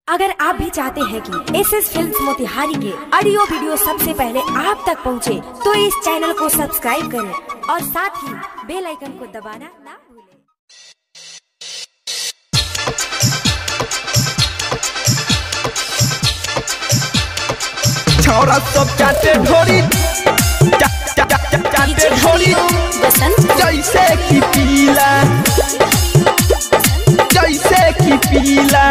अगर आप भी चाहते हैं कि एस एस फिल्म मोतिहारी के ऑडियो वीडियो सबसे पहले आप तक पहुंचे, तो इस चैनल को सब्सक्राइब करें और साथ ही बेल आइकन को दबाना ना भूलें छौरा सब चाटे ढोरी चा- चा- चा- चा- चाटे ढोरी जैसे कि पीला जैसे कि पीला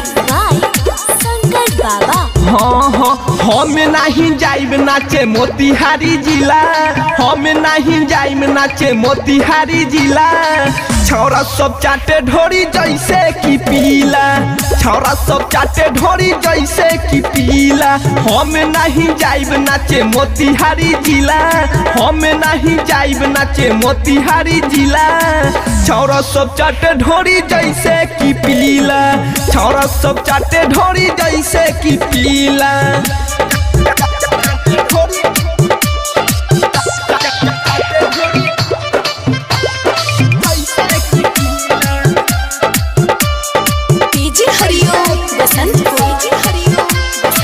हाँ हाँ हम नहीं जाइब नाचे मोतिहारी जिला हम नहीं जाइब नाचे मोतिहारी जिला छौरा सब चाटे ढोरी जैसे कि पीला छौरा सब चाटे ढोरी जैसे कि पीला हम नहीं जाइब नाचे मोतिहारी जिला हम नहीं जाइब नाचे मोतिहारी जिला छौरा सब चाटे ढोरी जैसे कि पीला छौरा सब चाटे ढोरी जैसे कि पीला डीजे हरिओम बसंत डीजे हरिओम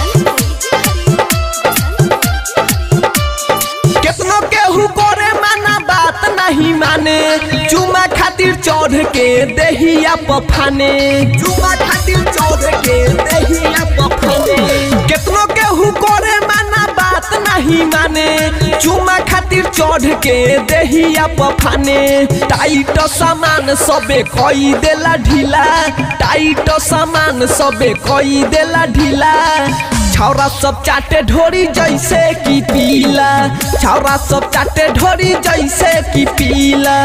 केतनो केहू करे माना बात नहीं माने चुमा खातिर चढ़ के देहिया पफाने चुमा खातिर चढ़ के देहिया पफाने केतनो केहू करे माना बात नहीं माने चुमा खातिर चढ़ के देहिया पफाने टाइट सामान सबे कई देला ढीला टाइट सामान सबे कई देला ढीला छौरा सब चाटे ढोरी जैसे कि पीला छौरा सब चाटे ढोरी जैसे कि पीला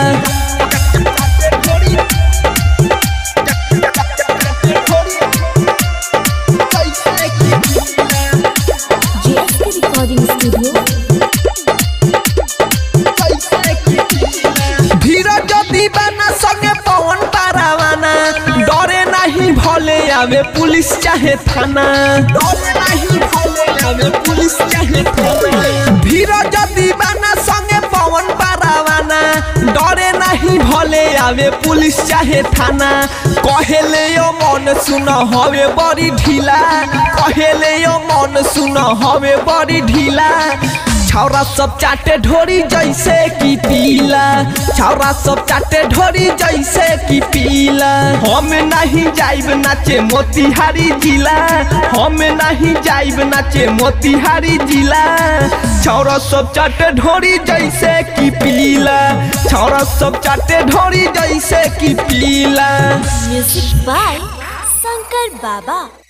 जेएसके रिकॉर्डिंग स्टूडियो धीरज दीवाना संगे पवन पारावाना डरे नहीं भले आवे पुलिस चाहे थाना डरे नहीं भले आवे पुलिस चाहे थाना धीरज दीवाना संगे पवन पारावाना डरे नहीं भले आवे पुलिस चाहे थाना कहेले यो मन सुन हवे बड़ी ढीला कहेले यो मन सुन हवे बड़ी ढीला छौरा सब चाटे ढोरी जैसे कि पीला छौरा सब चाटे ढोरी जैसे कि पीला हम नहीं जाइब नाचे मोतिहारी जिला हम नहीं जाइब नाचे मोतिहारी जिला छौरा सब चाटे ढोरी जैसे कि पीला छौरा सब चाटे ढोरी जैसे कि पीला म्यूजिक बाय शंकर बाबा